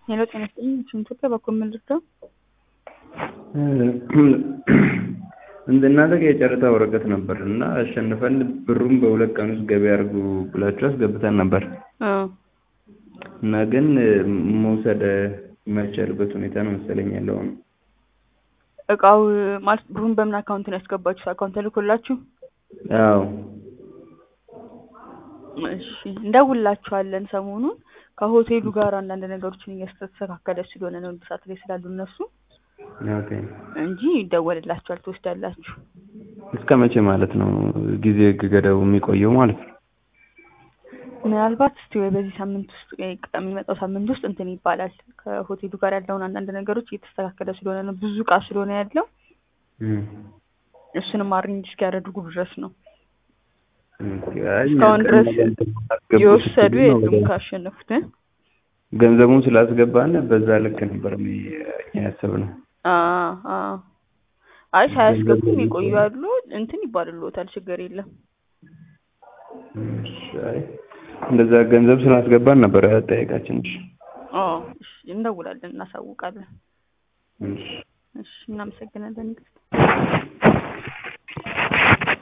ሄሎ ጤና ይስጥልኝ ኢትዮጵያ በኩል ምን ልርዳው? እናንተ ጋር የጨረታ ወረቀት ነበር እና አሸንፈን ብሩን በሁለት ቀን ውስጥ ገቢ አድርጉ ብላችሁ አስገብተን ነበር አዎ እና ግን መውሰድ የማይቻልበት ሁኔታ ነው መሰለኝ ያለው አሁን። እቃው ማለት ብሩን በምን አካውንት ነው ያስገባችሁት? አካውንት ተልኮላችሁ? አዎ እሺ እንደውላችኋለን ሰሞኑን ከሆቴሉ ጋር አንዳንድ ነገሮችን እያስተካከለ ስለሆነ ነው እድሳት ላይ ስላሉ እነሱ ኦኬ። እንጂ ይደወልላችኋል፣ ትወስዳላችሁ። እስከ መቼ ማለት ነው ጊዜ ገደቡ የሚቆየው ማለት ነው? ምናልባት እስቲ ወይ በዚህ ሳምንት ውስጥ ወይ የሚመጣው ሳምንት ውስጥ እንትን ይባላል። ከሆቴሉ ጋር ያለውን አንዳንድ ነገሮች እየተስተካከለ ስለሆነ ነው ብዙ እቃ ስለሆነ ያለው እም። እሱንም አሬንጅ እስኪያደርጉ ድረስ ነው። ኦኬ። አይ እስካሁን ድረስ አስገቡ የወሰዱ ስትሉ ነው የሉም ካሸነፉት እ? ገንዘቡን ስላስገባን በዛ ልክ ነበር እኔ እኛ ያሰብነው። አዎ አዎ። አይ ሳያስገቡ የሚቆዩ አሉ። እንትን ይባልልዎታል፣ ችግር የለም። እሺ፣ አይ እንደዛ ገንዘብ ስላስገባን ነበር ጠየቃችን። እሺ አዎ እሺ፣ እንደውላለን፣ እናሳውቃለን። እሺ እሺ፣ እናመሰግናለን።